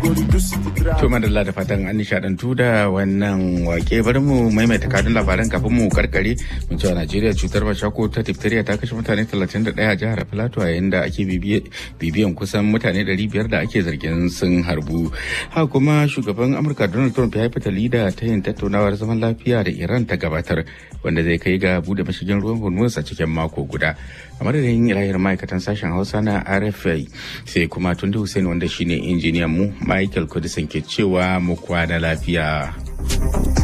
To madalla da fatan an nishadantu da wannan wake bari mu maimaita kadin labaran kafin mu karkare mun cewa Najeriya cutar mashako ta diphtheria ta kashe mutane 31 a jihar Plateau yayin da ake bibiyan kusan mutane 500 da ake zargin sun harbu. Haka kuma shugaban Amurka Donald Trump ya yi fitali da ta yin tattaunawar zaman lafiya da Iran ta gabatar wanda zai kai ga bude mashigin ruwan Hormuz a cikin mako guda. A madadin ilahir ma'aikatan sashen Hausa na RFI sai kuma Tunde Hussein wanda shine injiniyan mu Michael Kudisin ke cewa mu kwana lafiya.